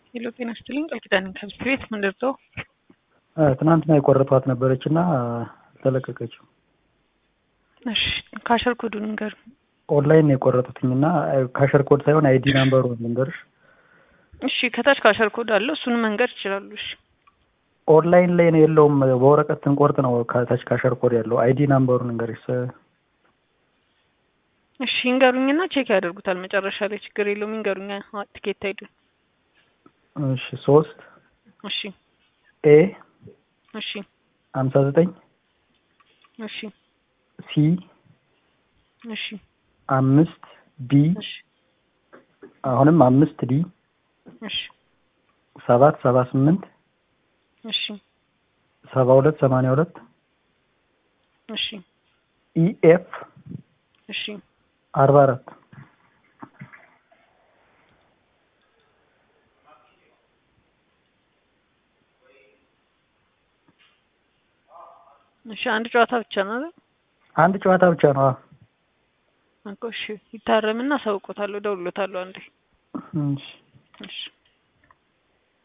ሄሎ ጤና ይስጥልኝ ቃል ኪዳን ከብት ቤት ምንድር ነው? ትናንትና የቆረጧት ነበረች እና ተለቀቀችው። እሺ ካሸር ኮዱን ንገር። ኦንላይን ነው የቆረጡትኝ እና ካሸር ኮድ ሳይሆን አይዲ ናምበሩ ልንገርሽ። እሺ ከታች ካሸር ኮድ አለው እሱን መንገድ ይችላሉ። እሺ ኦንላይን ላይ ነው የለውም። በወረቀት ስንቆርጥ ነው ከታች ካሸር ኮድ ያለው። አይዲ ናምበሩን ንገርሽ። እሺ ይንገሩኝና ቼክ ያደርጉታል መጨረሻ ላይ ችግር የለውም። ይንገሩኛ ቲኬት አይዱን። እሺ ሶስት እሺ ኤ እሺ ሀምሳ ዘጠኝ እሺ ሲ እሺ አምስት ዲ እሺ አሁንም አምስት ዲ እሺ ሰባት ሰባ ስምንት እሺ ሰባ ሁለት ሰማንያ ሁለት እሺ ኢኤፍ እሺ አርባ አራት እሺ አንድ ጨዋታ ብቻ ነው አይደል? አንድ ጨዋታ ብቻ ነው። አዎ። እኮ እሺ ይታረምና አሳውቆታለሁ፣ እደውልሎታለሁ አንዴ። እሺ እሺ